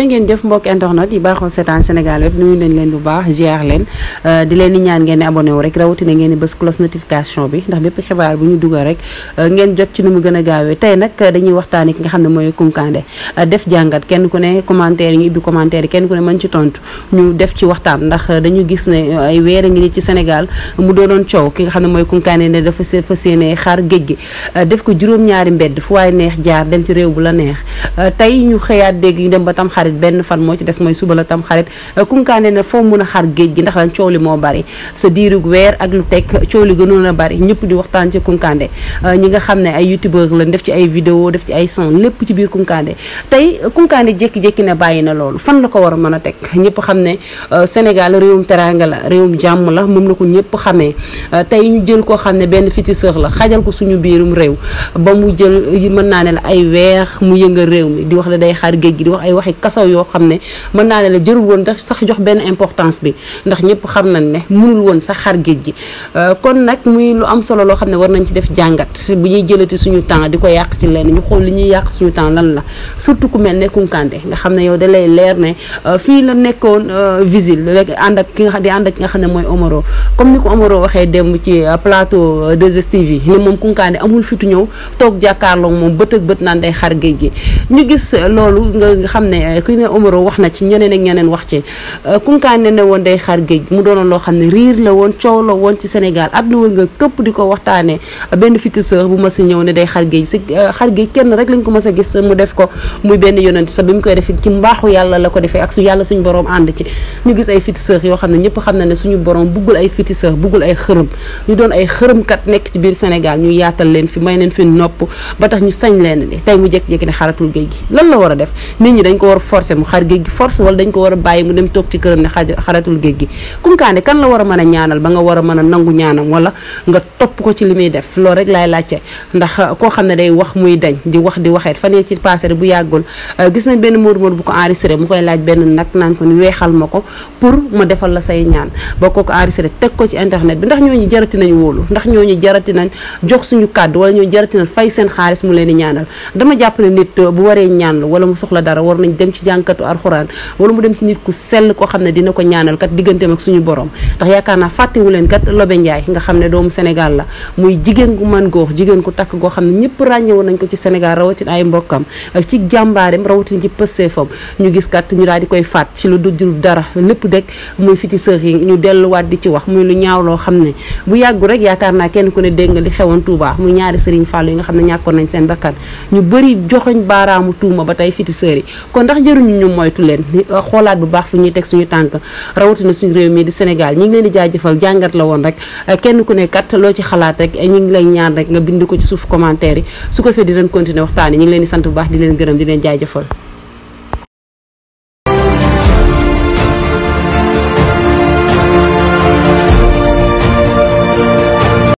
ngeen jëf mbokk internet yi baaxoo seetaan Sénégal web nuyu nañ leen bu baax ziar leen di leen di ñaan ngeen di abonné wu rek rawatina ngeen di bës cloche notification bi ndax bépp xibaar bu ñu dugal rek ngeen jot ci nu mu gën a gaawee tey nag dañuy waxtaani ki nga xam ne mooy Kounkandé def jàngat kenn ku ne commentaire yi ñu ubbi commentaire yi kenn ku ne mën ci tontu ñu def ci waxtaan ndax dañu gis ne ay weer a ngi ni ci Sénégal mu doonoon coow ki nga xam ne mooy Kounkandé ne dafa fa séene xaar géej gi def ko juróom-ñaari mbedd fu waaye neex jaar dem ci réew bu la neex tey ñu xëyaat dégg ñu dem ba tam xarit benn fan moo ci des mooy suba la tam xarit Kounkandé ne foo mun a xar géej gi ndax lan coow li moo bari sa diirug weer ak lu teg coow li gënoon a bari ñëpp di waxtaan ci Kounkandé ñi nga xam ne ay youtubeur lañ def ci ay vidéo def ci ay son lépp ci biir Kounkandé tey Kounkandé jékki-jékki ne bàyyi na loolu fan la ko war a mën a teg ñëpp xam ne Sénégal réewum teranga la réewum jàmm la moom la ko ñëpp xamee tey ñu jël koo xam ne benn féticheur la xajal ko suñu biirum réew ba mu jël mën naa ne la ay weex mu yëngal réew mi di wax la day xaar géej gi di wax ay waxi kasaw yoo xam ne mën naa ne la jërul woon tax sax jox benn importance bi ndax ñëpp xam nañ ne mënul woon sax xar géej gi kon nag muy lu am solo loo xam ne war nañ ci def jàngat bu ñuy jëlati suñu temps di ko yàq ci lenn ñu xool li ñuy yàq suñu temps lan la surtout ku mel ne Kounkandé nga xam ne yow da lay leer ne fii la nekkoon visile rek ànd ak ki nga di ànd ak ki nga xam ne mooy Omaro comme ni ko Omaro waxee dem ci plateau 2STV yi ne moom Kounkandé amul fitu ñëw toog jàkkaarloog moom bët ak bët naan day xar géej gi ñu gis loolu nga xam ne ki ne Omaro wax na ci ñeneen ak ñeneen wax ci Kounkandé ne woon day xar géej mu doonoon loo xam ne riir la woon coow la woon ci Sénégal àdduna wër nga këpp di ko waxtaanee benn féticheur bu ma si ñëw ne day xar géej si xar géej kenn rek lañ ko mës a gis mu def ko muy benn yonent sa bi mu koy def ci mbaaxu yàlla la ko defee ak su yàlla suñu borom ànd ci ñu gis ay féticheur yoo xam ne ñëpp xam na ne suñu borom buggul ay féticheur buggul ay xërëm ñu doon ay xërëmkat nekk ci biir Sénégal ñu yaatal leen fi may leen fi nopp ba tax ñu sañ leen li tey mu jékki-jékki ne xaratul géej gi lan la war a def nit ñi dañ ko war a forcer mu xar géej gi force wala dañ ko war a bàyyi mu dem toog ci këram ne xaratul géej gi Kounkandé kan la war a mën a ñaanal ba nga war a mën a nangu ñaanam wala nga topp ko ci li muy def loolu rek laay laajte ndax koo xam ne day wax muy dañ di wax di waxeet fan ci passé bu yàggul gis nañ benn móor móor bu ko enregistré mu koy laaj benn nag naan ko ni weexal ma ko pour ma defal la say ñaan boo ko ko enregistré teg ko ci internet bi ndax ñooñu jarati nañ wóolu ndax ñooñu jarati nañ jox suñu kàddu wala ñooñu jarati nañ fay seen xaalis mu leen di ñaanal dama jàpp ne nit bu waree ñaan wala mu soxla dara war nañ dem ci jànkatu alxuraan wala mu dem ci nit ku sell koo xam ne dina ko ñaanal kat digganteem ak suñu borom ndax yaakaar naa fàttewu leen kat Lobe Ndiaye nga xam ne doomu Sénégal la muy jigéen gu mën góor jigéen ku takk goo xam ne ñëpp ràññewoon nañ ko ci Sénégal rawatina ay mbokkam ci jàmbaareem rawatina ci pësteefam ñu gis kat ñu daal di koy faat ci lu dul dara lépp dek muy féticheur yi ñu delluwaat di ci wax muy lu ñaaw loo xam ne bu yàggu rek yaakaar naa kenn ku ne dégg nga li xewoon Touba muy ñaari Serigne Fallou yi nga xam ne ñàkkoon nañ seen bakkan ñu bëri joxoñ baaraamu tuuma ba tey féticheur yi kon ndax jëruñu ñu moytu leen xoolaat bu baax fu ñuy teg suñu tànk rawatina suñu réew mi di Sénégal ñi ngi leen di jaajëfal jàngat la woon rek kenn ku ne kat loo ci xalaat rek ñi ngi lay ñaan rek nga bind ko ci suuf commentaire yi su ko fee dinañ continuer waxtaan yi ñi ngi leen di sant bu baax di leen gërëm di leen jaajëfal